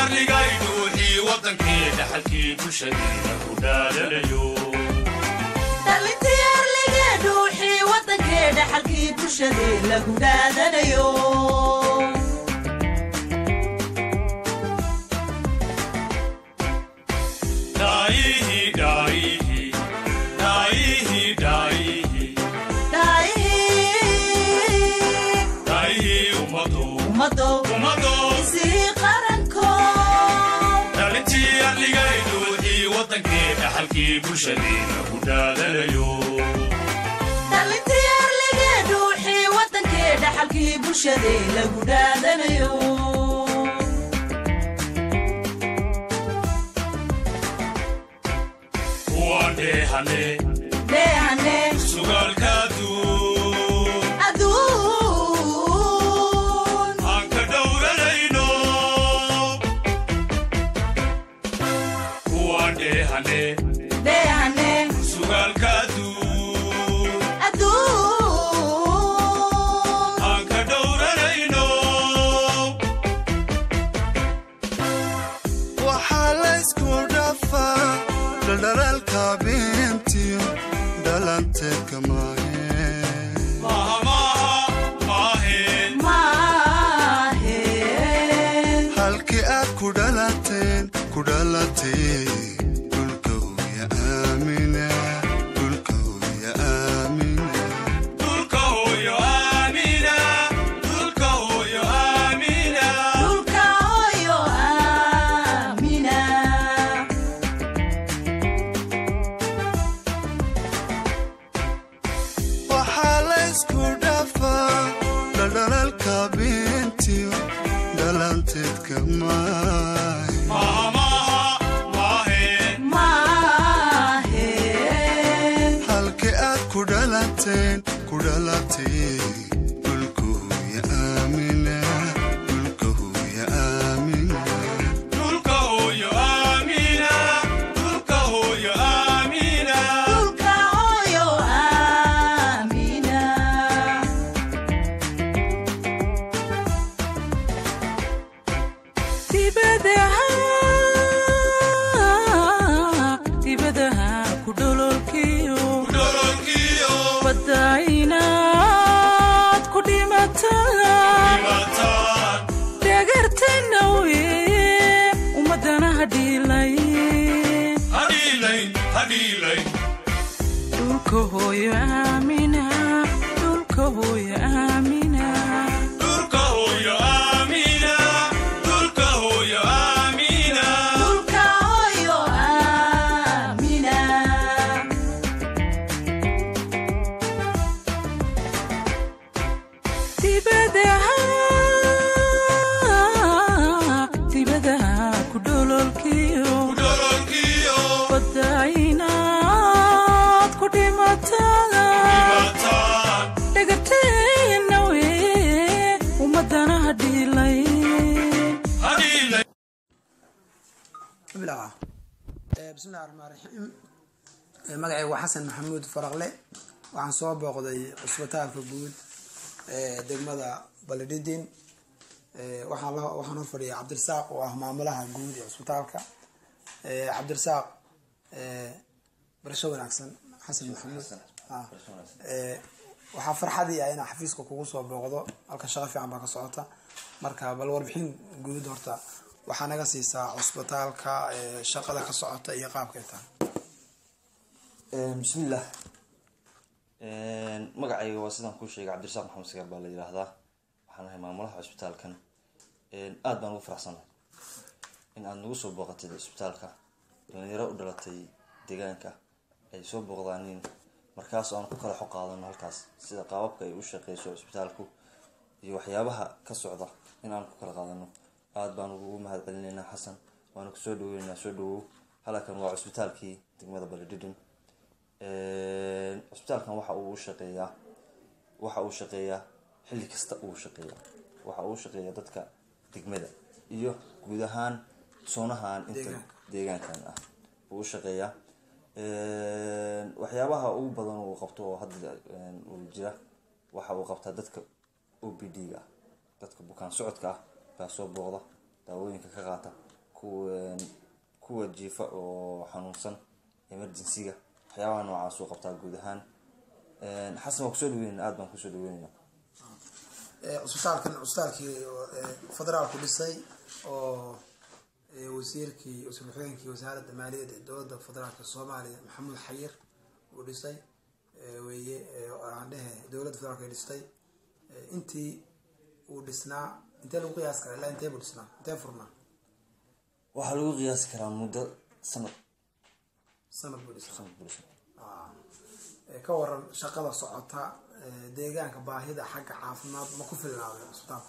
arligay dhuuxii wadankii dhaxalkii bulshadeena ku dhaadanayo dhalintii arlige dhuuxii wadankee dhaxalkii bulshadee lagu dhaadanayo dhaayihii dhaayihii dhaayihii dhaayihii dhaayihii dhaayihii ummadu ummado ummadu isii qaranko dhalintii arligay dhuuxii wadankii dhaxalkii bulshadeena ku dhaadanayo dhalintii arlige dhuuxii wadankee dhaxalkii bulshadee lagu dhaadanayo kuwaan dheehane dheehane sugaalka aduun aduun aan ka dhowranayno kuwaan dheehane dheehane sugaalka aduun aduun aan ka dhowranayno waxaa laysku dhafaa dhaldhalaalka beentiyo dhalanteedka maahe maaha maaha maaheen maaheen halkii aad ku dhalateen ku dhalatay dhulka hooya aamina dhulka hooya aamina dhulka hooyo aamina dhulka hooyo aamina dhulka hooyo aamina waxaa laysku dhafaa dhaldhalaalka beentiyo dhalanteedka maahe maaha maaha maaheen maaheen halkii aad ku dhalateen ku dhalatay dhulka hooya aamina dhulka hooya aamina dhulka hooyo aamina dhulka hooyo aamina dhulka hooyo aamina dibadaha dibadaha ku dhololkiyo dhololkiyo badda inaad ku dhimataan dhimataan dhagartana weye ummadana hadhiilay hadhiilayn hadhiilayn dhulka hooyo aamina dhulka hooyo aamina dhulka hooyo aamina dhulka hooyo aamina dhulka hooyo aamina dibadaha dibadaha ku dhololkiyo dhololkiyo badda inaad ku dhimataan dhimataan dhagarteena weye ummadana hadhiilay hadhiilayn bilaca bismillahi raxmaan raxiim magacayga waa xasan maxamuud faraqle waxaan soo booqday cusbitaalka guud ee degmada baledhidin waxaan la waxaan hor fadhiyay cabdirasaaq oo ah maamulaha guud ee cusbitaalka cabdirasaaq barasho wanaagsan xasan maxamuud ah. Eh, waxaa farxadii ah inaa xafiiska kugu soo booqdo halka shaqo fiican baa ka socota marka bal warbixin guud horta waxaa naga siisaa cusbitaalka eh, shaqada ka socota iyo qaabkay tahay bismillaah magacayga waa sidaan kuu sheegay cabdirasaaq maxamed sagaar baa la yidhaahdaa waxaan ahay maamulaha cusbitaalkan aad baan ugu faraxsanahay in aad nagu soo booqatid cusbitaalka dhalinyaro u dhalatay deegaanka ay soo booqdaanin markaas aan ku kala xog qaadano halkaas sida qaababka ay u shaqeyso cusbitaalku iyo waxyaabaha ka socda in aan ku kala qaadano aad baan ugu mahad celinaynaa xasan waana kusoo dhaweynaynaa soo dhawow halkan waa cusbitaalkii degmada baledhidhin cusbitaalkan waxa uu shaqeeyaa waxa uu shaqeeyaa xilli kasta uu shaqeeyaa waxa uu shaqeeyaa dadka degmada iyo guud ahaan soonahan inta deegaankan ah uu u shaqeeyaa waxyaabaha ugu badan uu qabto oo hadda uu jira waxa uu qabtaa dadka o b d ga ah dadka bukaan socodka ah baa soo booqda daawooyinka ka qaata kuwa kuwa jiifa oo xanuunsan emergency-ga waxyaabaha noocaas uu qabtaa guud ahaan xasan waa kusoo dhaweynayna aad baan kusoo dhaweynayna Eh, cusbitaalkan cusbitaalkii eh, federaalku dhisay oo eh, wasiirkii wasiir ku-xigeenkii wasaaradda maaliyadda ee dowladda federaalka soomaaliya maxamuud xayir uu dhisay eh, weeye eh, oo aan dhehe dowladda federaalka ay dhistay Eh, intii uu dhisnaa intee lagu qiyaas karaa ilaa intee buu dhisnaa intee furnaa waxaa lagu qiyaasi karaa muddo sanad sanad buu dhisnaa sanad bulsho Ah. Eh, ka waran shaqada socota eh, deegaanka baahida xagga caafimaad ma ku filnaaday cusbitaalku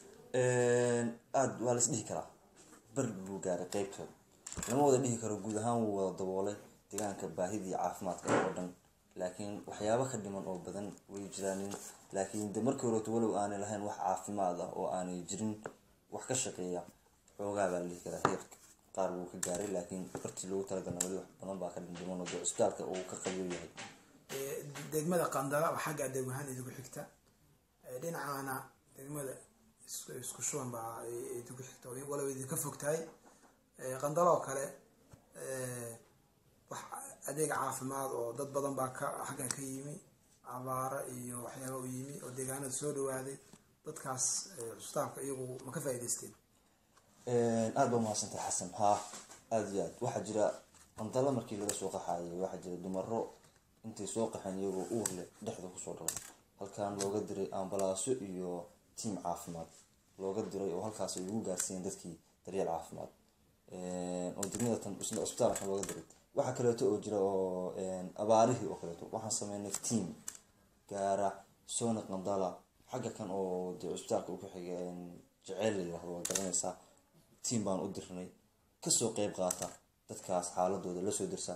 aada waa la is dhihi karaa bar buu gaaray qeybtooda lama wada dhihi karo guud ahaan wuu wada daboolay deegaanka baahidii caafimaadka oo dhan laakiin waxyaabo ka dhiman oo badan way jiraanin laakiin de markii horeeto walow aanay lahayn wax caafimaad ah oo aanay jirin wax ka shaqeeya xoogaa baa la dhihi karaa heer qaar wuu ka gaaray laakiin bartii loogu talagalna weli wax badan baa ka dhindhiman oo de cusbitaalka uu ka qabiyo yahay Eh, degmada qandala waa xagga adeeg ahaan idigu xigta Eh, dhinacaana degmada isku isku shuban baa i- idigu xigta oo walow idinka fog tahay Eh, qandalo oo kale eh, wax adeeg caafimaad oo dad badan baa ka xaggan ka yimi abaaro iyo waxyaaba u yimi oo deegaanada soo dhawaaday dadkaas eh, cusbitaalka iyagu ma ka faa'iidaysteen aada baa mahadsantahay xasan haa aada iyo aad waxaa jira qandalo markii laga soo qaxaayay waxaa jira dumaro intay soo qaxeen iyagoo uur leh dhexda kusoo dhalay halkan looga diray ambalaaso iyo tiim caafimaad looga diray oo halkaas ay ugu gaarsiiyeen dadkii daryeel caafimaad oo degmada tan isla cusbitaalka looga diray waxaa kaleeto oo jira oo abaarihii oo kaleeto waxaan sameynay tiam gaara soona qandala xagga kan oo dee cusbitaalka u ku xiga jeceel la yirahdo waa garanaysaa tiam baan u dirnay kasoo qeyb qaata dadkaas xaaladooda lasoo dirsa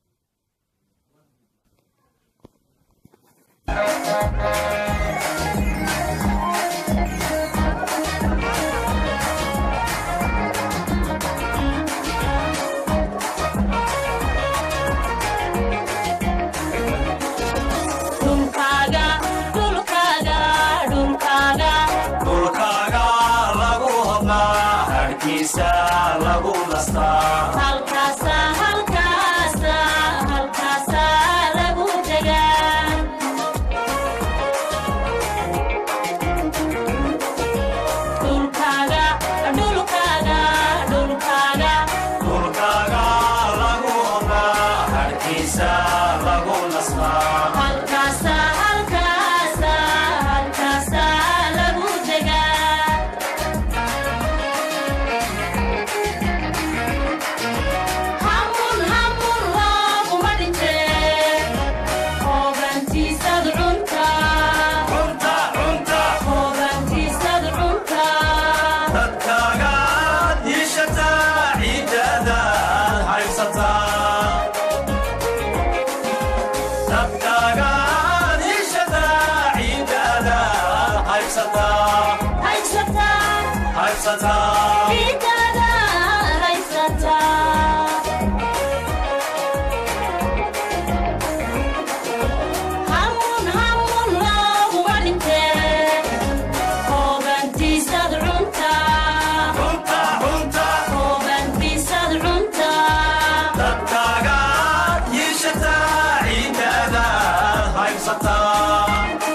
dhulkaaga dhulkaaga dhulkaaga dhulkaaga lagu hodnaa harkiisa lagu nastaa halkaasa halkaasa halkaasa lagu degaa dhulkaaga dhulkaaga dhulkaaga dhulkaaga lagu hodnaa harkiisa lagu nastaa halkaasa halkaasa halkaasa lagu degaa hamun hamun looguma dhintee hoobantiisad cuntaa cunta cunta hoobantiisad cuntaa dadkaagaad yiishataa ciidadaad haysataa dadkaagaad yiishataa ciidadaad haysataa haysataa haysataa ciidada haysataa hamun hamun looguma dhintee hoobantiisad cuntaa cunta cunta hoobantiisad cuntaa dadkaagaad yiishataa ciidadaad haysataa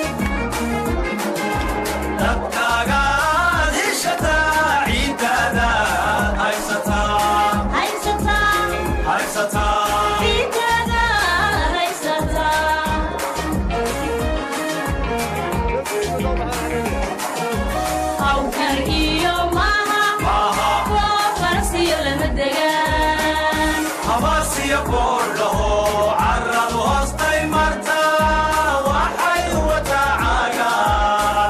dadkaagaad yiishataa ciidadaad haysataa haysataa haysataa ciidada haysataa hawkar iyo maha maaha kuwa farsiyo lama degaan habaasiyo boodhaho caradu hoostay martaa waxay wataa caagaan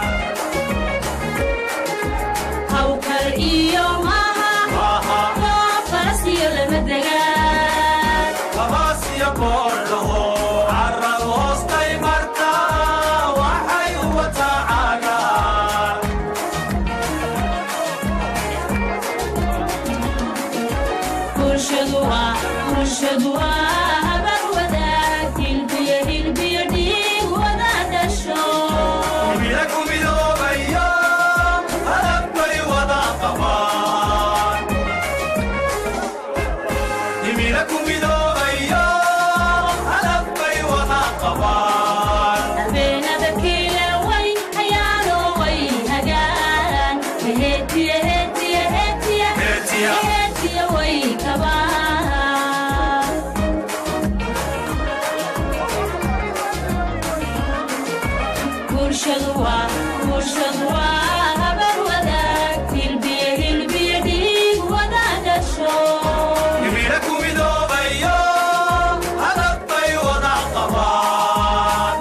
hawkar iyo maha maaha kuwa farsiyo lama degaan habaasiyo boodhaho caradu hoostay martaa waxay wataa caagaan bulshadu waa bulshadu waa habar wadaag hilbiyo hilbiyo dhiig wada dhasho Mira kumidoobayo hadab bay wada qabaan Himila ku midoobayo hadad bay wada qabaan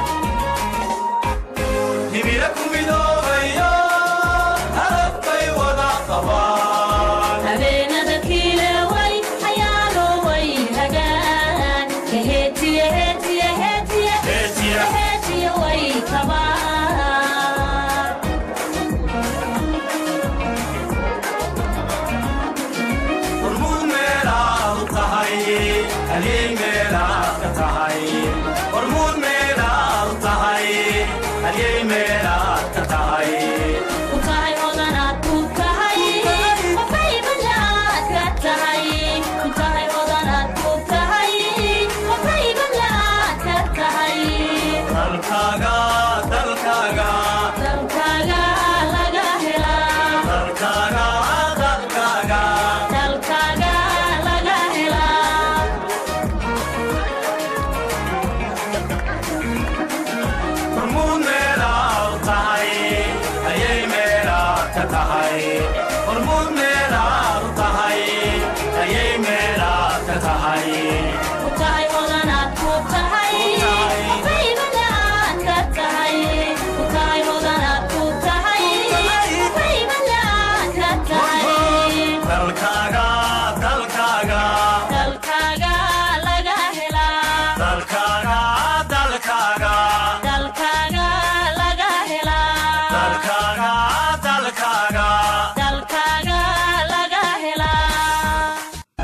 Himila ku midoobayo hadad bay wada qabaan habeenada kiilaway xayaalooway hagaan heetiye heetiye heetiye Heetiye. heetiye way kabaan hormuud meelaad u tahay halyey meelaad ka tahay hormuud meelaad u tahay halyey meelaad ka tahay ku tahay odanaad ku tahay qofay badlaad ka tahay ku tahay odanaad ku tahay qofay badlaad ka tahay dalkaaga dalkaaga dalkaaga laga helaa dalkaaga dalkaaga dalkaaga laga helaa hormuud meelaad u tahay halyey meelaad ka tahay hormuud meelaad u tahay halyey meelaad ka tahay ku tahay odanaad ku tahay qofay badlaad ka tahay ku tahay odanaad ku tahay qofay badlaad ka tahay dalkaaga dalkaaga dalkaaga laga helaa dalkaaga dalkaaga dalkaaga laga helaa dalkaaga dalkaaga dalkaaga laga helaa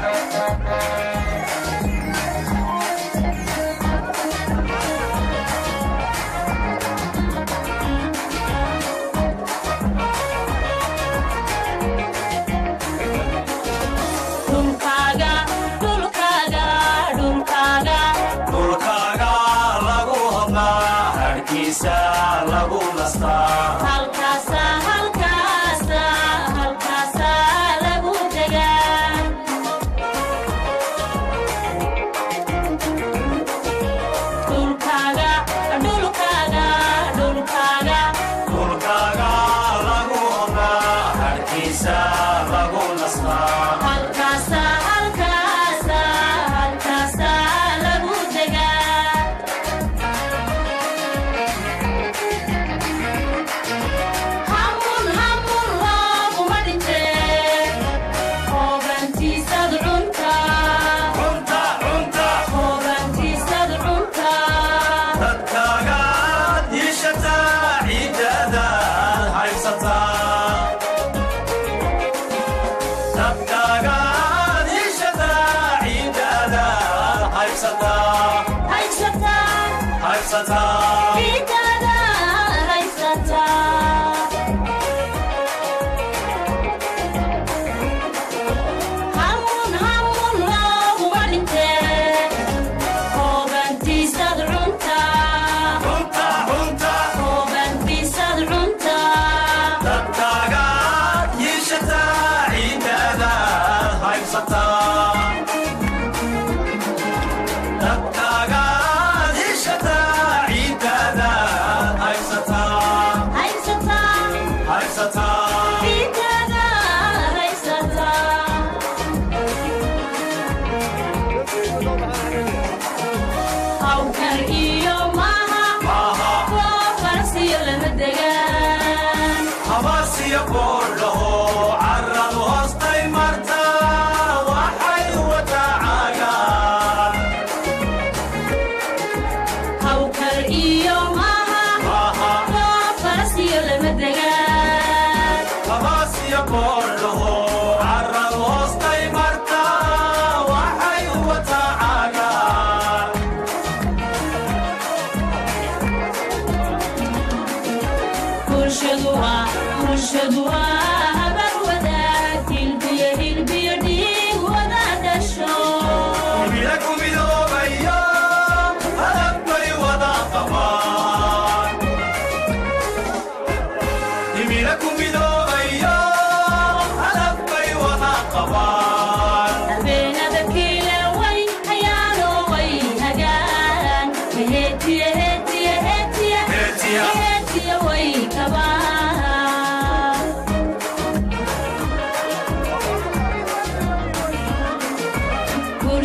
dhulkaaga dhulkaaga dhulkaaga dhulkaaga lagu hodnaa harkiisa lagu nastaa halkaasa halkaasa halkaasa lagu degaa dhulkaaga dhulkaaga dhulkaaga dhulkaaga lagu hodnaa harkiisa lagu nastaa halkaasa halkaasa halkaasa lagu degaa hamun hamun looguma dhintee hoogantiisad cuntaa cunta cunta hoogantiisad cuntaa dadkaaga diishataa ciidadaad haysataa dadkaaga diishataa ciidadaad haysataa haysataa haysataa ciidada haysataa hamun hamun looguma dhintee hoogantiisad cuntaa cunta cunta hoogantiisad cuntaa dadkaaga diishataa ciidadaad haysataa dadkaaga diishataa ciidadaad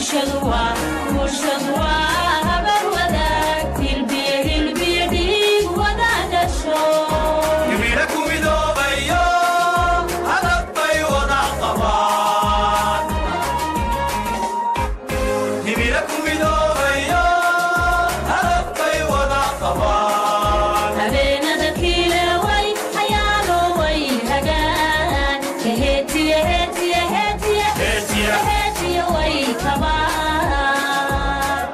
bulshadu waa bulshadu waa habar wadaag hilbiyo hilbiyo dhiig wada dhasho himila ku midoobayo hadad bay wada qabaan himila ku midoobayo hadad bay wada qabaan habeenada kiilaway hayaanoway hagaan heetiye heetiye heetiye Heetiye. heetiye way kabaan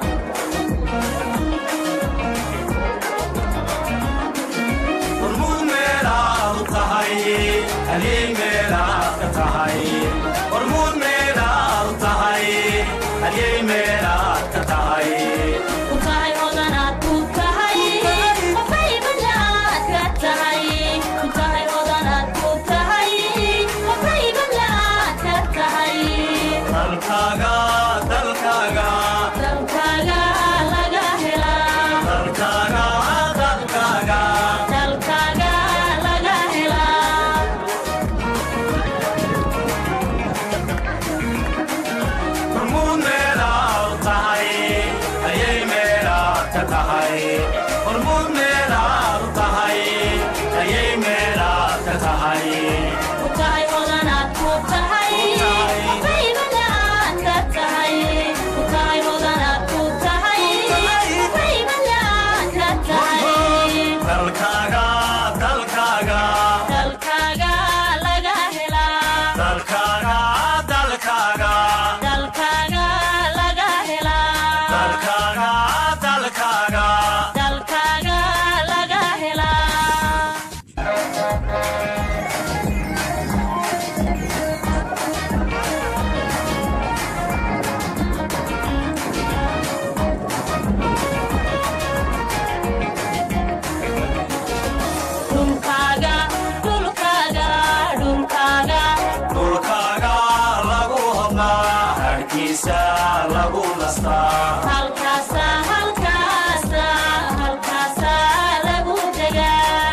hormuud meelaad u tahay halii meelaad ka tahay hormuud meelaad u tahay haliyey meelaad ka tahay ku tahay odanaad ku tahay qofay badlaad ka tahay ku tahay odanaad ku tahay qofay badlaad ka tahay dalkaaga dalkaaga dalkaaga laga helaa dalkaaga dalkaaga dalkaaga laga helaa hormuud meelaad u tahay ayay meelaad ka tahay hormuud meelaad u tahay ayay meelaad ka tahay ku tahay odanaad ku tahay qofay badlaad ka tahay ku tahay odanaad ku tahay qofay badlaad ka tahay dalkaaga dalkaaga dalkaaga laga helaa dalkaaga dalkaaga dalkaaga laga helaa dalkaaga dalkaaga dalkaaga laga helaa dhulkaaga dhulkaaga dhulkaaga dhulkaaga lagu hodnaa harkiisa lagu nastaa halkaasa halkaasa halkaasa lagu degaa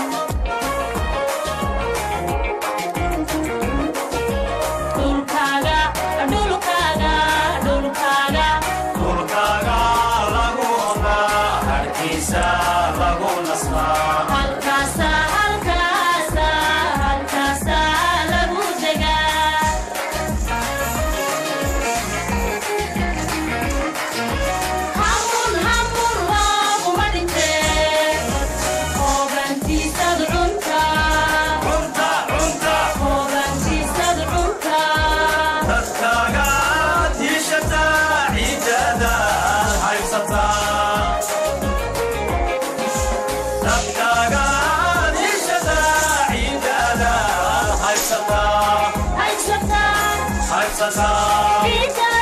dhulkaaga dhulkaaga dhulkaaga dhulkaaga lagu hodnaa harkiisa lagu nastaa halkaasa halkaasa halkaasa lagu degaa hamun hamun looguma dhintee hoogantiisad cunta cunta cunta hoogantiisad cunta dadkaaga tiishata ciidada haybsataa dadkaaga tiishata ciidada haybsataa haysataa haybsataa ciidda